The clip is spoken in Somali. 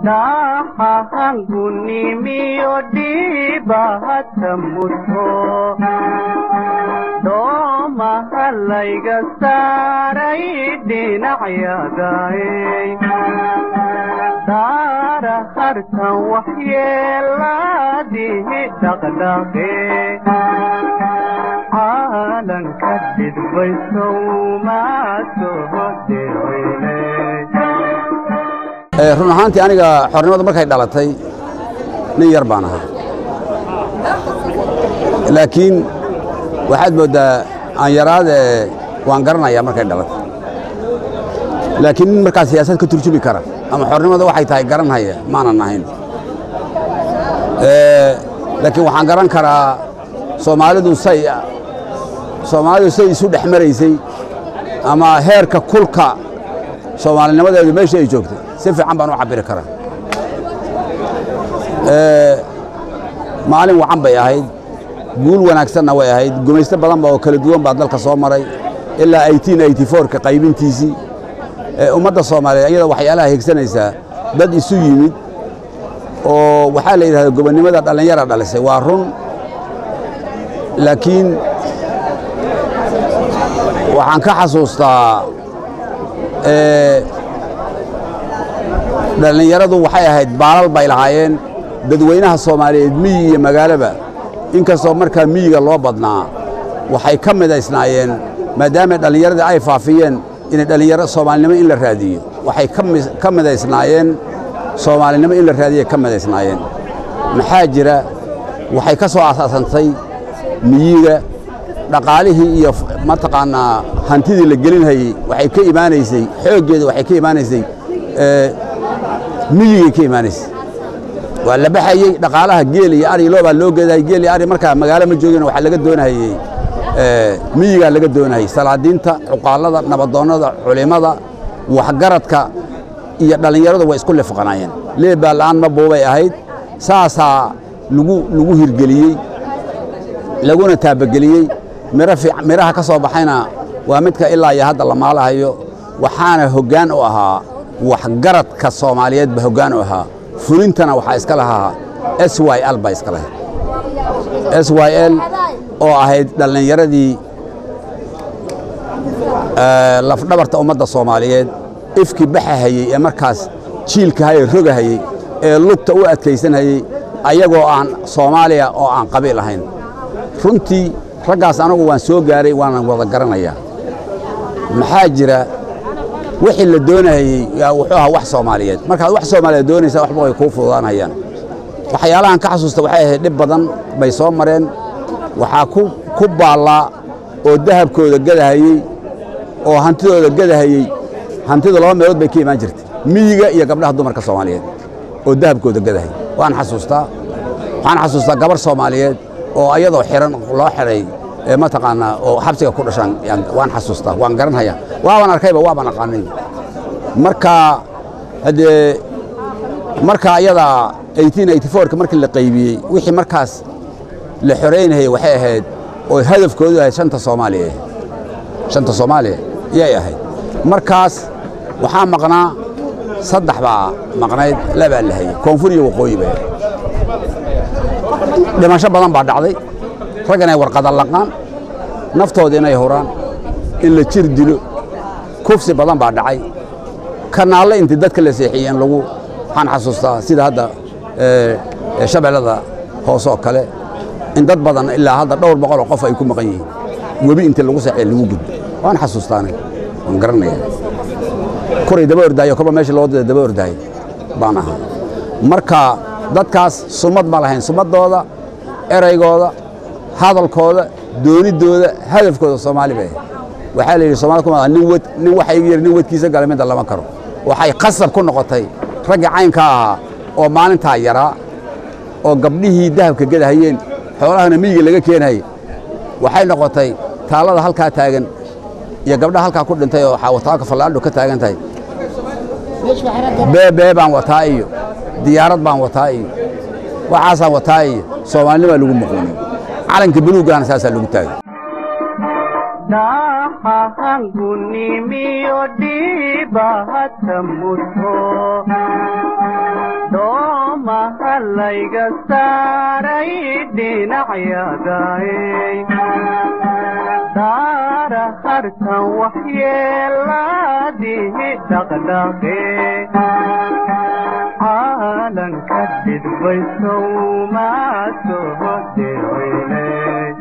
dhaxahangunimiyo dhiibahata mudho doomaha layga saaray dhinacyadaay daara harkan waxyeelaadihi dhaqdhaqe caalanka dhidbaysow maa soo dhicine run ahaantii aniga xornimadu markay dhalatay nin yar baan ahaa laakiin waxaad mooddaa aan yaraade waan garanayaa markay dhalatay laakiin nin markaa siyaasad ka turjumi kara ama xornimada waxay tahay garanhaya maanan ahayn laakiin waxaan garan karaa soomaalidu say soomaalidu say isu dhex maraysay ama heerka kulka soomaalinimadeedu meesha ay joogtay si fiican baan u cabiri karaa maalin wacan bay ahayd guul wanaagsanna way ahayd gumaysto badanba oo kala duwan baa dalka soo maray ilaa ka qaybintiisii ummadda soomaaliyeed iyada waxyaalaha higsanaysaa dad isu yimid oo waxaa la yidhahda gobonnimada dhallinyara dhalisay waa run laakiin waxaan ka xasuustaa dhallinyaradu waxay ahayd baalal bay lahaayeen dadweynaha soomaaliyeed miyi iyo magaalaba inkastoo markaa miyiga loo badnaa waxay ka midaysnaayeen maadaama dhallinyaradii ay faafiyeen inay dhallinyaro soomaalinimo in la raadiyo waxay ka midaysnaayeen soomaalinimo in la raadiyo ka midaysnaayeen maxaa jira waxay ka soo asaasantay miyiga dhaqaalihii iyo mataqaanaa hantidii la gelinhayey waxay ka imaanaysay xooggeeda waxay ka imaanaysay miyigay ka imaanaysay waa la baxayey dhaqaalaha geel iyo ari loobaa loo geedahay geel iyo ari markaa magaalo ma joogin waxaa laga doonahayey miyigaa laga doonahayey salaadiinta cuqaallada nabadoonnada culimmada waxgaradka iyo dhallinyaradu way isku lifqanaayeen leebaa la'aan ma buubay ahayd saasaa lagu lagu hirgeliyey laguna taabageliyey midhaha ka soo baxayna waa midka ilaa iyo hadda la maalahayo waxaana hoggaan u ahaa waxgaradka soomaaliyeed ba hoggaan u ahaa fulintana waxaa iska lahaa s y l baa iska lahayd s y l oo ahayd dhallinyaradii lafdhabarta ummadda soomaaliyeed ifki baxahayey ee markaas jiilkahayee rogahayey ee lugta u adkaysanhayey ayagoo aan soomaaliya oo aan qabiil ahayn runtii raggaas anagu waan soo gaaray waanan wada garanayaa maxaa jira wixii la doonahayey wuxuu ahaa wax soomaaliyeed markaad wax soomaaliyeed doonaysaa waxba way kuu fududaanayaan waxyaalahan ka xasuusta waxay ahayd dhib badan bay soo mareen waxaa ku baallaa oo dahabkooda gadahayey oo hantidooda gadahayey hantidu laba meelood bay ka imaan jirtay miyiga iyo gabdhaha dumarka soomaaliyeed oo dahabkooda gadahayey waan xasuustaa waxaan xasuustaa gabar soomaaliyeed oo ayadoo xiran loo xidhay mataqaanaa oo xabsiga ku dhashaan waan xasuustaa waan garanhayaa waaban arkayba waaban aqaanay marka haddee marka ayadaa ka markii la qaybiyey wixii markaas la xoraynayay waxay ahayd oo hadafkoodu ahayd shanta soomaaliya shanta soomaaliya yay ahayd markaas waxaa maqnaa saddex baa maqnayd labaa la hayey koonfur iyo waqooyi bay dhimasho badan baa dhacday rag inay warqada laqaan naftooda inay huraan in la jir dilo kufsi badan baa dhacay kanaalle intii dadka la seexiyey in lagu waxaan xasuustaa sida hadda shabeellada hoose oo kale in dad badan ilaa hadda dhowr boqoloo qof ay ku maqan yihiin webi intii lagu seexiyey lagu gudbo waan xasuustaanay waan garanaya kuray daba ordaayo koba meesha loo daba ordaayo baan ahaa marka dadkaas sumad ma lahayn sumaddooda eraygooda hadalkooda dooniddooda hadafkooda soomaali bay ahayd waxaa la yidhi soomali kuma nin wed nin waxa iga yar nin wedkiisa gala midda lama karo waxay qasab ku noqotay raggii caynka ahaa oo maalintaa yaraa oo gabdhihii dahabka gadahayeen xoolahana miyiga laga keenayay waxay noqotay taallada halkaa taagan iyo gabdhaha halkaa ku dhintay oo xaawataaka fallaadho ka taagan tahay beebee baan wataa iyo diyaarad baan wataa iyo waxaasaan wataa iyo soomaalinimaa lagu muquuniy calanka buluuggaana saasaa lagu taagay dhaxahangunimiyo dhiibahata mudho layga saaray dhinacyadaay daara harkan waxyeeladihi dhaqdhaqe caalanka dhidbaysow maa soo dhicine